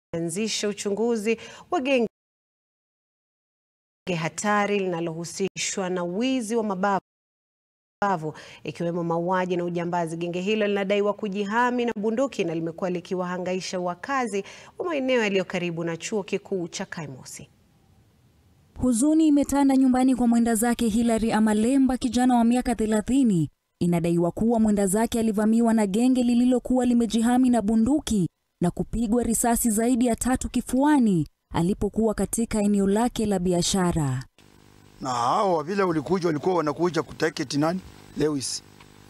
anzisha uchunguzi wa genge hatari linalohusishwa na wizi wa mabavu ikiwemo mauaji na ujambazi. Genge hilo linadaiwa kujihami na bunduki na limekuwa likiwahangaisha wakazi wa maeneo yaliyo karibu na chuo kikuu cha Kaimosi. Huzuni imetanda nyumbani kwa mwenda zake Hilary Amalemba, kijana wa miaka 30. Inadaiwa kuwa mwenda zake alivamiwa na genge lililokuwa limejihami na bunduki na kupigwa risasi zaidi ya tatu kifuani alipokuwa katika eneo lake la biashara. Na hao vile ulikuja walikuwa wanakuja kutaketi nani Lewis,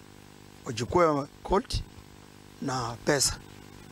wachukue Colt na pesa,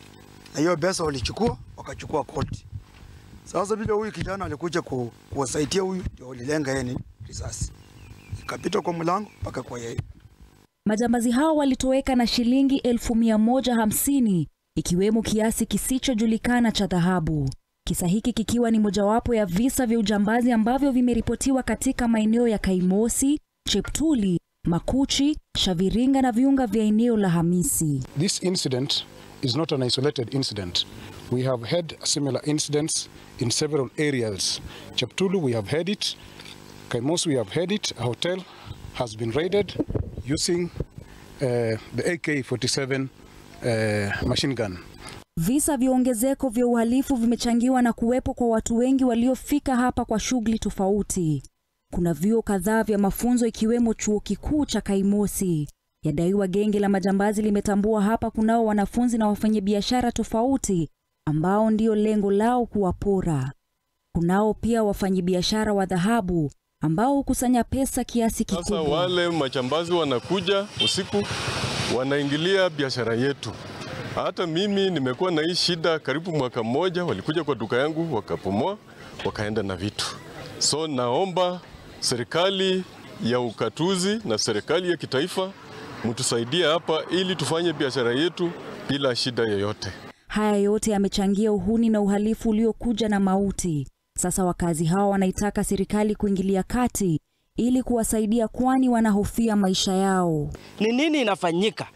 na hiyo pesa walichukua wakachukua Colt. Sasa vile huyu kijana alikuja ku, kuwasaidia huyu, ndio walilenga yeye ni risasi ikapita kwa mlango mpaka kwa yeye. Majambazi hao walitoweka na shilingi elfu mia moja hamsini ikiwemo kiasi kisichojulikana cha dhahabu. Kisa hiki kikiwa ni mojawapo ya visa vya ujambazi ambavyo vimeripotiwa katika maeneo ya Kaimosi, Cheptuli, Makuchi, Shaviringa na viunga vya eneo la Hamisi. This incident is not an isolated incident. We have had similar incidents in several areas. Cheptulu, we have had it. Kaimosi, we have had it. A hotel has been raided using uh, the AK-47 uh, machine gun. Visa vya ongezeko vya uhalifu vimechangiwa na kuwepo kwa watu wengi waliofika hapa kwa shughuli tofauti. Kuna vyuo kadhaa vya mafunzo ikiwemo chuo kikuu cha Kaimosi. Yadaiwa genge la majambazi limetambua hapa kunao wanafunzi na wafanyabiashara tofauti ambao ndio lengo lao kuwapora. Kunao pia wafanyabiashara wa dhahabu ambao hukusanya pesa kiasi Sasa kikubwa. wale majambazi wanakuja usiku, wanaingilia biashara yetu. Hata mimi nimekuwa na hii shida karibu mwaka mmoja. Walikuja kwa duka yangu wakapomoa, wakaenda na vitu. So naomba serikali ya ukatuzi na serikali ya kitaifa mtusaidie hapa, ili tufanye biashara yetu bila shida yoyote. Haya yote yamechangia uhuni na uhalifu uliokuja na mauti. Sasa wakazi hawa wanaitaka serikali kuingilia kati ili kuwasaidia, kwani wanahofia maisha yao. Ni nini inafanyika?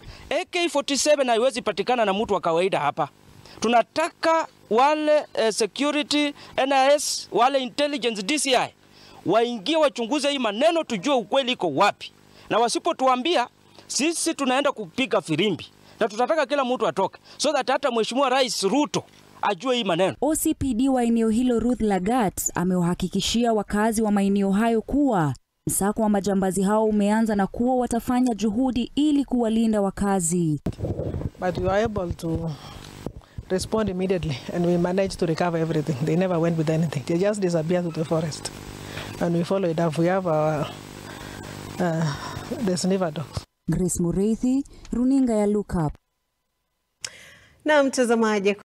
AK47 haiwezi patikana na mtu wa kawaida hapa. Tunataka wale eh, security NIS, wale intelligence DCI waingie wachunguze hii maneno, tujue ukweli iko wapi, na wasipotuambia sisi tunaenda kupiga firimbi, na tutataka kila mtu atoke, so that hata Mheshimiwa Rais Ruto ajue hii maneno. OCPD wa eneo hilo Ruth Lagat amewahakikishia wakazi wa maeneo hayo kuwa msako wa majambazi hao umeanza na kuwa watafanya juhudi ili kuwalinda wakazi. but we were able to respond immediately and we managed to recover everything. They never went with anything. They just disappeared to the forest. And we followed up. We have our uh, the sniffer dogs. Grace Mureithi, runinga ya Look Up. Na mtazamaji